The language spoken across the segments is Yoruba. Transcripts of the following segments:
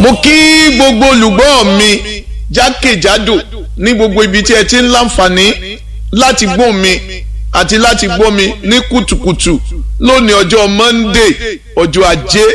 mo kí gbogbo olùgbọ́ mi jákèjádò ní gbogbo ibi tí ẹ ti ń láǹfààní láti gbọ́ mi àti láti gbọ́ mi ní kùtùkùtù lónìí ọjọ́ Monday ọjọ́ ajé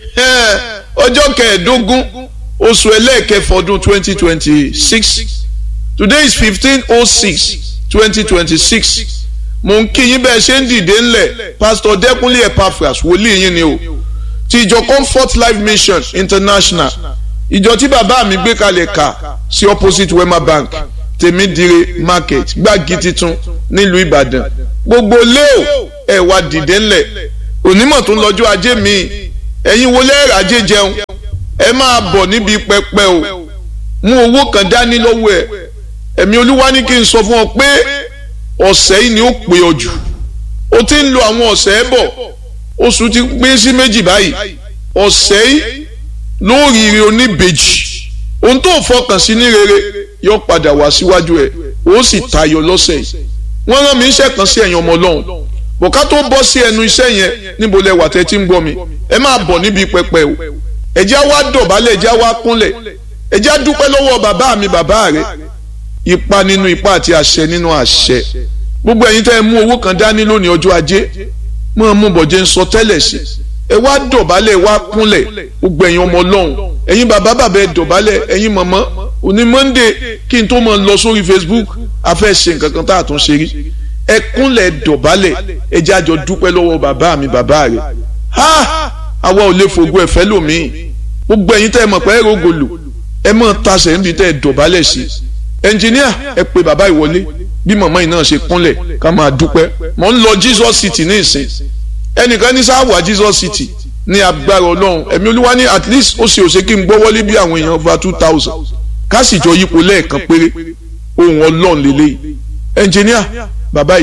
ọjọ́ kẹẹ̀ẹ́dógún oṣù ẹlẹ́ẹ̀kẹfọ́ ọdún twenty twenty six today is fifteen oh six twenty twenty six mo ń kí yín bẹ́ẹ̀ ṣe ń dìde ńlẹ̀ pastor Dẹ́kunlé Epaphras wòlíì yín ni o ti ìjọ Comfort Life Mission International ìjọ tí bàbá mi gbé kalẹ̀ kà sí opposite Wema Bank tèmídìrè market gbági titun nílùú Ìbàdàn gbogbo léo ẹ wá dìde ńlẹ̀ onímọ̀ tó ń lọ́jọ́ ajé mi ẹ̀yin wo lẹ́ẹ̀rẹ̀ ajé jẹun ẹ máa bọ̀ níbi pẹpẹ o mú owó kan dání lọ́wọ́ ẹ ẹ̀mí olúwa ní kí n sọ fún ọ pé ọ̀sẹ̀ yìí ni ó pè ọ jù o ti ń lo àwọn ọ̀sẹ̀ ẹ bọ̀ oṣù ti pín sí méjì báyìí ọ̀sẹ̀ yìí lóríire oníbejì ohun tó fọkàn sí ní rere yóò padà wá síwájú ẹ ó sì tayọ lọ́sẹ̀ yìí wọ́n rán mi iṣẹ́ kan sí ẹ̀yin ọmọ ọlọ́run bọ̀ká tó bọ́ sí ẹnu iṣẹ́ yẹn níbo lẹ wà tẹ́ tí ń gbọ́ mi ẹ máa bọ̀ níbi pẹpẹ o ẹ̀já wá dọ̀bálẹ̀ ẹ̀já wá kúnlẹ̀ ẹ̀já dúpẹ́ lọ́wọ́ bàbá mi bàbá rẹ ipa nínú ipa àti àṣẹ nínú àṣẹ gbogbo ẹ̀yin tẹ́ ẹ mú owó kan dání lónìí ọjọ́ ajé mọ́ mú bọ̀jẹ̀ ń sọ tẹ́lẹ̀ sí ẹ wá dọ̀bálẹ̀ wá kúnlẹ̀ gbogbo ẹ̀yin ọmọ ọlọ́run ẹ̀yin bàbá bàbá ẹ dọ̀bálẹ̀ ẹ̀yin mọ̀mọ́ òní monday kí n tó mọ̀ lọ sórí facebook a fẹ́ ṣe nǹkan kan tá a tún ṣe rí ẹ kúnlẹ̀ dọ̀bálẹ̀ ẹ jẹ́ àjọ dúpẹ́ lọ́wọ́ bàbá mi bàbá rẹ̀ ha àwa ò lè fògo ẹ̀fẹ́ lòmíì gbogbo ẹ̀yin tẹ́ ẹ mọ̀ pé ẹ rògòlò ẹ mọ̀ tasẹ̀ níbi tẹ́ ẹ dọ̀bálẹ̀ sí ẹnjìníà ẹ pe bàbá ìwọlé bí màmá yìí náà ṣe kúnlẹ̀ ká máa dúpẹ́ mò ń lọ jesus city ní ìsìn ẹnìkan ní sáwà jesus city ní agbára ọlọ́run ẹ̀mí olúwa ní at least ó ṣe òṣè kí n gbọ́ wọlé bí àwọn èèyàn over two thousand ká sì jọ yípo lẹ́ẹ̀kan péré ohun ọlọ́run lélẹ́yìí ẹnjìníà bàbá